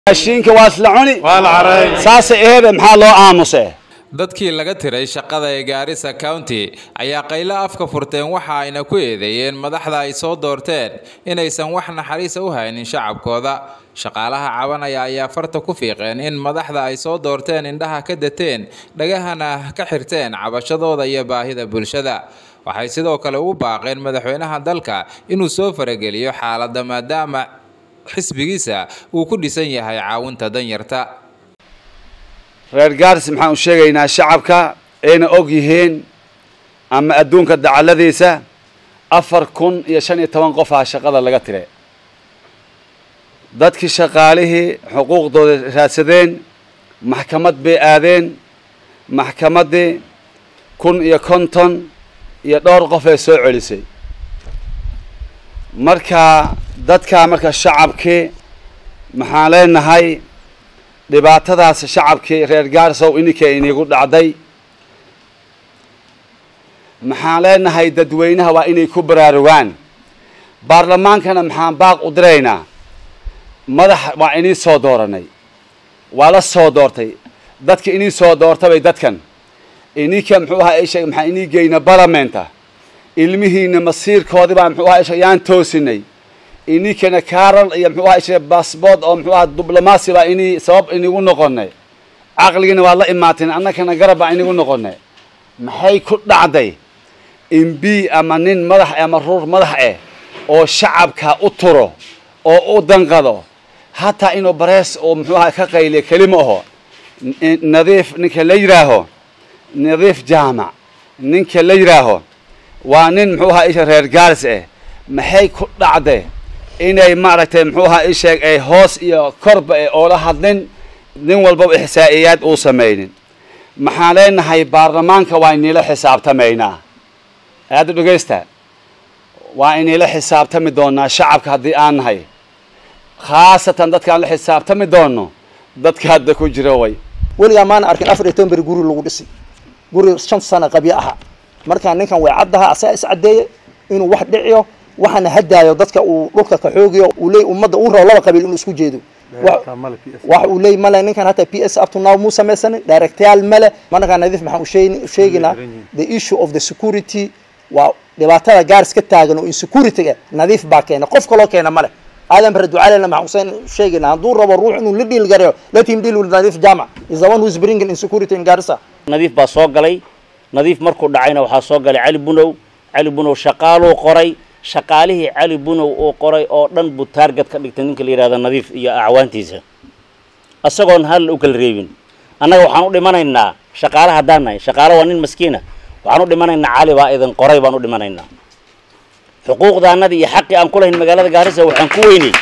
raashiinka waa isla cuni saasay aheede maxaa loo aamuse dadkii laga tiray shaqada ee gaarisa county ayaa qaylo afka furteen waxa ayna ku eedeeyeen madaxda ay soo doorteen inaysan wax naxariisa u haynin shacabkooda shaqaalaha cabanaya ayaa farta ku fiiqeen in madaxda ay soo doorteen indhaha ka dateen dhagahana ka xirteen cabashadooda iyo baahida bulshada waxay sidoo kale ugu baaqeen madaxweynaha dalka inuu soo farageliyo xaaladda maadaama xisbigiisa uu ku dhisan yahay caawinta danyarta reer gaaris maxaan u sheegaynaa shacabka ayna og yihiin ama adduunka dacaladiisa afar kun iyo shan iyo toban qof ah shaqada laga tire dadkii shaqaalihii xuquuqdooda raadsadeen maxkamad bay aadeen maxkamaddii kun iyo konton iyo dhowr qof ee soo celisay marka dadkaa marka shacabkii maxaan leenahay dhibaatadaas shacabkii reer gaarisow ininka inigu dhacday maxaan leenahay dadweynaha waa inay ku baraarugaan baarlamaankana maxaan baaq u diraynaa madax waa inii soo dooranay waa la soo doortay dadka inii soo doortabay dadkan ininka muxuu ahaa isha maxaa inii geyna balamenta ilmihiina masiirkoodii baa muxuu ahaa isha yaan toosinay ininkana kaaral iyo muxuu ahaa isha baasbood oo muxuu ahaa diblomaasi baa inii sabab inigu noqonay caqligina waa la imaateen annakana garab baa inigu noqonay maxay ku dhacday imb ama nin madax ama ruur madax eh oo shacabka u turo oo u danqado hataa inuu barees oo muxuu ahaa ka qayliya kelima aho nadiif ninka la yidhaaho nadiif jaamac ninka la yidhaaho waa nin muxuu ahaa isha reer gaaris eh maxay ku dhacday inay maaragtay muxuu ahaa isheeg ay hoos iyo korba ee oola hadlin nin walbaba ixsaa'iyaad uu samaynin maxaan leenahay baarlamaanka waa inila xisaabtamaynaa aada dhegaysta waa inayla xisaabtami doonaa shacabka haddii aan nahay khaasatan dadkaan la xisaabtami doono dadka hadda ku jira way weligaa maana arkin afar iyo toban beri guri lagu dhisi guri shan sano qabyo aha markaa ninkan way caddaha asaa is caddeeye inuu wax dhiciyo waxaana hadaayo dadka uu dhulka ka xoogiyo uu leey ummadda uu rabo laba qabiil inuu isku jeedo wax uu leey male ninkan hataa p s up to now muu samaysanin directayaal male markaa nadiif maxaan u sheegaynaa the issue of the security waa dhibaatada gaaris ka taagan oo insecurity-ga nadiif baa keena qof kaloo keena male aadan bare ducaalena maxaan sheegaynaa hadduu rabo ruux inuu la dhiil gareeyo let him deal with nadiif jamac is the one who is bringing insecurity in garissa nadiif baa soo galay nadiif markuu dhacayna waxaa soo galay cali bunow cali bunow shaqaaluu qoray shaqaalihii cali bunow uu qoray oo dhan buu taarget ka dhigtay ninka la yidhahda nadiif iyo acwaantiisa isagoon hal u kala reebin annaga waxaan u dhimanaynaa shaqaale haddaan nahay shaqaale waa nin maskiina waxaan u dhimanaynaa cali baa idin qoray baan u dhimanaynaa xuquuqdaannadii iyo xaqii aan ku lahayn magaalada gaarisa waxaan ku weynay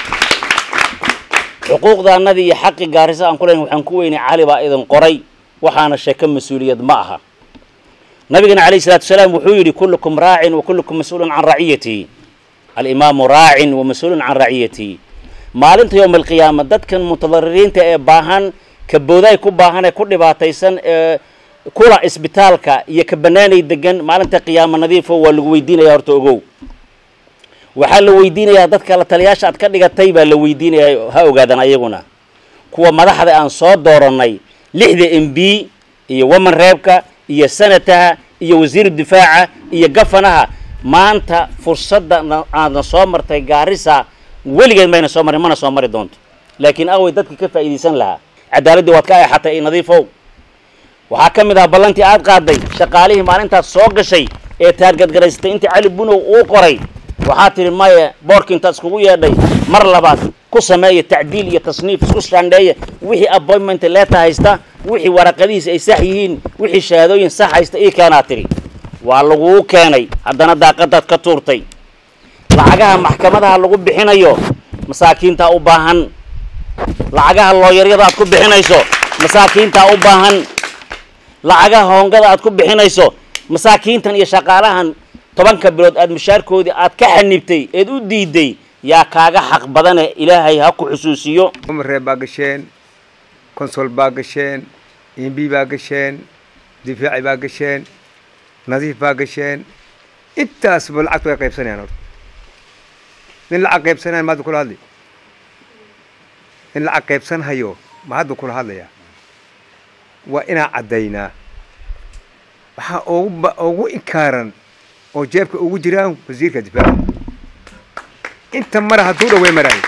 xuquuqdaannadii iyo xaqii gaarisa aan ku lahayn waxaan ku weynay cali baa idin qoray waxaana sheeko mas-uuliyad ma aha nabigana calayhi salatu wasalaam wuxuu yidhi kullukum raacin wa kullukum mas-uulun can raciyatihi alimaamu raacin wa mas-uulun can raciyatihi maalinta yowma alqiyaama dadkan mutadaririinta ee baahan ka boodaay ku baahan ee ku dhibaataysan ee kula isbitaalka iyo ka banaanay degan maalinta qiyaama nadiifo waa lagu weydiinaya horta ogow waxaa la weydiinayaa dadka la taliyaasha aad ka dhigatay baa la weydiinayaa ha ogaadan ayaguna kuwa madaxda aan soo doorannay lixda m b iyo waman reebka iyo sanataha iyo wasiiru difaaca iyo gafanaha maanta fursadda aadna soo martay gaarisa weligeed mayna soo marin mana soo mari doonto laakiin awey dadkii ka faa'iidaysan lahaa cadaaladdii waad ka eexatay i nadiifow waxaa ka mid ah ballantii aad qaaday shaqaalihii maalintaas soo gashay ee taargadgaraysatay intii cali bunow uu qoray waxaa tidhi maye boorkii intaad iskugu yeedhay mar labaad ku sameeya tacdiil iyo tasniif isku shandheeya wixii appointment leeta haysta wixii waraqadihiisa ay sax yihiin wixii shahaadooyin sax haysta ii keenaa tidhi waa laguu keenay haddana daaqadaad ka tuurtay lacagaha maxkamadaha lagu bixinayo masaakiintaa u baahan lacagaha looyaryada aad ku bixinayso masaakiintaa u baahan lacagaha hoongada aad ku bixinayso masaakiintan iyo shaqaalahan tobanka bilood aad mushaarkoodii aad ka xanibtay eed u diiday yaa kaaga xaq badane ilaahay ha ku xusuusiyo umaree baa gasheen consol baa gasheen imb baa gasheen difaaci baa gasheen nadiif baa gasheen intaasba lacagtu way qaybsanayaan horta nin lacag qaybsanayan maada kula hadli in lacag qaybsan hayo ma hadda kula hadlayaa waa inaan caddaynaa waxaa ugu ba ugu inkaaran oo jeebka ugu jiraan wasiirka difaaca inta mara hadduu dhaho way maraayo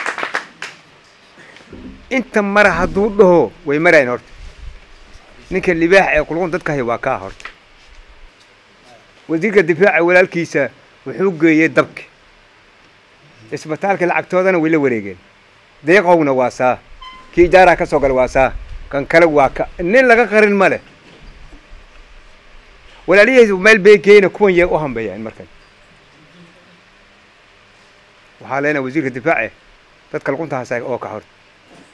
inta mara hadduu dhaho way maraayin horta ninka libaax ee qulqun dadka haya waa kaa horta wasiirka difaaca walaalkiisa wuxuu geeyey dabki isbitaalka lacagtoodana way la wareegeen deeqowna waa saa kii ijaaraha ka soo gala waa saa kan kale waa ka nin laga qarin ma leh walaalihiis meel bay geeyna kuwan yee u hambeeyaan markan waxaa leenahay wasiirka difaace dadka luqunta hasaay oo ka horta